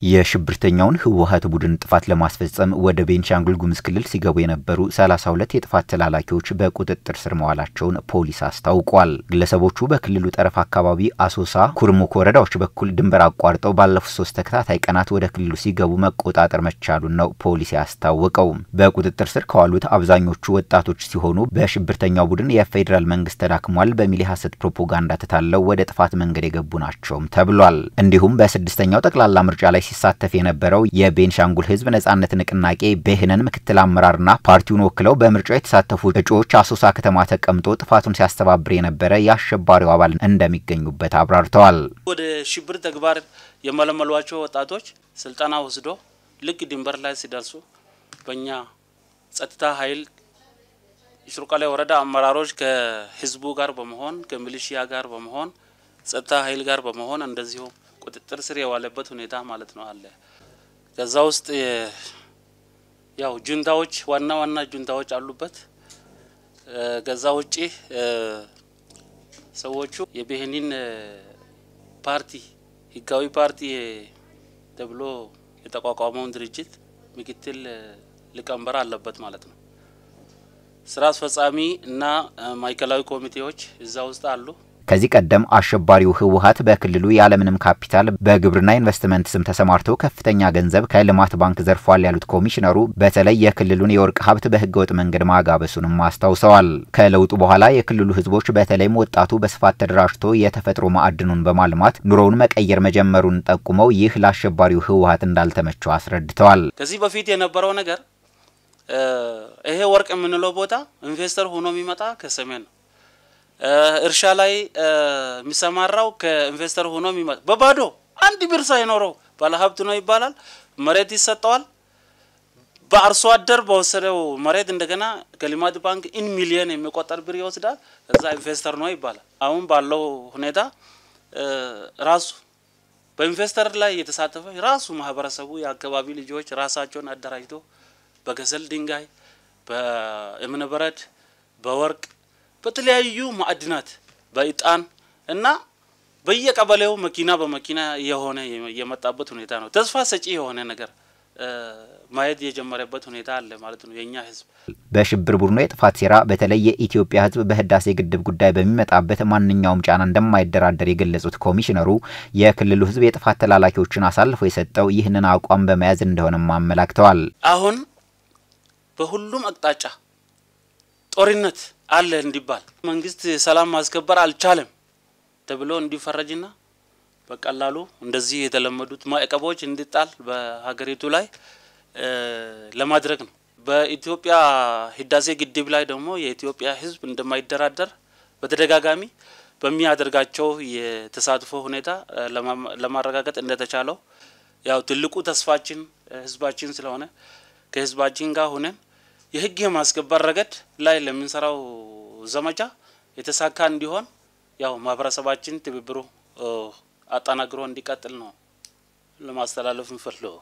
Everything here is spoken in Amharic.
የሽብርተኛውን ህወሀት ቡድን ጥፋት ለማስፈጸም ወደ ቤንሻንጉል ጉሙዝ ክልል ሲገቡ የነበሩ 32 የጥፋት ተላላኪዎች በቁጥጥር ስር መዋላቸውን ፖሊስ አስታውቋል። ግለሰቦቹ በክልሉ ጠረፍ አካባቢ አሶሳ፣ ኩርሙክ ወረዳዎች በኩል ድንበር አቋርጠው ባለፉት ሶስት ተከታታይ ቀናት ወደ ክልሉ ሲገቡ መቆጣጠር መቻሉን ነው ፖሊስ ያስታወቀው። በቁጥጥር ስር ከዋሉት አብዛኞቹ ወጣቶች ሲሆኑ በሽብርተኛው ቡድን የፌዴራል መንግስት ተዳክሟል በሚል የሐሰት ፕሮፓጋንዳ ተታለው ወደ ጥፋት መንገድ የገቡ ናቸውም ተብሏል። እንዲሁም በስድስተኛው ጠቅላላ ምርጫ ላይ ሲሳተፍ የነበረው የቤንሻንጉል ህዝብ ነጻነት ንቅናቄ ቤህነን ምክትል አመራርና ፓርቲውን ወክለው በምርጫው የተሳተፉ እጩዎች አሶሳ ከተማ ተቀምጦ ጥፋቱን ሲያስተባብር የነበረ የአሸባሪው አባል እንደሚገኙበት አብራርተዋል። ወደ ሽብር ተግባር የመለመሏቸው ወጣቶች ስልጠና ወስዶ ልክ ድንበር ላይ ሲደርሱ በእኛ ጸጥታ ኃይል ሽሩቃሌ ወረዳ አመራሮች ከህዝቡ ጋር በመሆን ከሚሊሺያ ጋር በመሆን ጸጥታ ኃይል ጋር በመሆን እንደዚሁ ቁጥጥር ስር የዋለበት ሁኔታ ማለት ነው አለ። ከዛ ውስጥ ያው ጁንታዎች ዋና ዋና ጁንታዎች አሉበት። ከዛ ውጪ ሰዎቹ የብሄኒን ፓርቲ ህጋዊ ፓርቲ ተብሎ የተቋቋመውን ድርጅት ምክትል ሊቀመንበር አለበት ማለት ነው። ስራ አስፈጻሚ እና ማዕከላዊ ኮሚቴዎች እዛ ውስጥ አሉ። ከዚህ ቀደም አሸባሪው ህወሀት በክልሉ ያለምንም ካፒታል በግብርና ኢንቨስትመንት ስም ተሰማርተው ከፍተኛ ገንዘብ ከልማት ባንክ ዘርፏል ያሉት ኮሚሽነሩ በተለይ የክልሉን የወርቅ ሀብት በህገወጥ መንገድ ማጋበሱንም አስታውሰዋል። ከለውጡ በኋላ የክልሉ ህዝቦች በተለይም ወጣቱ በስፋት ተደራጅቶ የተፈጥሮ ማዕድኑን በማልማት ኑሮውን መቀየር መጀመሩን ጠቁመው ይህ ለአሸባሪው ህወሀት እንዳልተመቸው አስረድተዋል። ከዚህ በፊት የነበረው ነገር ይሄ ወርቅ የምንለው ቦታ ኢንቨስተር ሆኖ የሚመጣ ከሰሜን ነው። እርሻ ላይ የሚሰማራው ከኢንቨስተር ሆኖ የሚመጣ በባዶ አንድ ብር ሳይኖረው ባለሀብት ነው ይባላል። መሬት ይሰጠዋል። በአርሶ አደር በወሰደው መሬት እንደገና ከልማት ባንክ ኢን ሚሊየን የሚቆጠር ብር ይወስዳል። ከዛ ኢንቨስተር ነው ይባላል። አሁን ባለው ሁኔታ ራሱ በኢንቨስተር ላይ የተሳተፈ ራሱ ማህበረሰቡ የአካባቢ ልጆች ራሳቸውን አደራጅቶ በከሰል ድንጋይ፣ በእብነበረድ፣ በወርቅ በተለያዩ ማዕድናት በእጣን እና በየቀበሌው መኪና በመኪና የሆነ የመጣበት ሁኔታ ነው። ተስፋ ሰጪ የሆነ ነገር ማየት የጀመረበት ሁኔታ አለ ማለት ነው። የእኛ ህዝብ በሽብር ቡድኑ የጥፋት ሴራ በተለይ የኢትዮጵያ ህዝብ በህዳሴ ግድብ ጉዳይ በሚመጣበት ማንኛውም ጫና እንደማይደራደር የገለጹት ኮሚሽነሩ የክልሉ ህዝብ የጥፋት ተላላኪዎችን አሳልፎ የሰጠው ይህንን አቋም በመያዝ እንደሆነም አመላክተዋል። አሁን በሁሉም አቅጣጫ ጦርነት አለ እንዲባል መንግስት ሰላም ማስከበር አልቻለም ተብሎ እንዲፈረጅና በቀላሉ እንደዚህ የተለመዱት ማዕቀቦች እንዲጣል በሀገሪቱ ላይ ለማድረግ ነው። በኢትዮጵያ ህዳሴ ግድብ ላይ ደግሞ የኢትዮጵያ ህዝብ እንደማይደራደር በተደጋጋሚ በሚያደርጋቸው የተሳትፎ ሁኔታ ለማረጋገጥ እንደተቻለው ያው ትልቁ ተስፋችን ህዝባችን ስለሆነ ከህዝባችን ጋር ሆነን የህግ የማስከበር ረገድ ላይ ለምንሰራው ዘመቻ የተሳካ እንዲሆን ያው ማህበረሰባችን ትብብሩ አጠናክሮ እንዲቀጥል ነው ለማስተላለፍ እንፈልገው።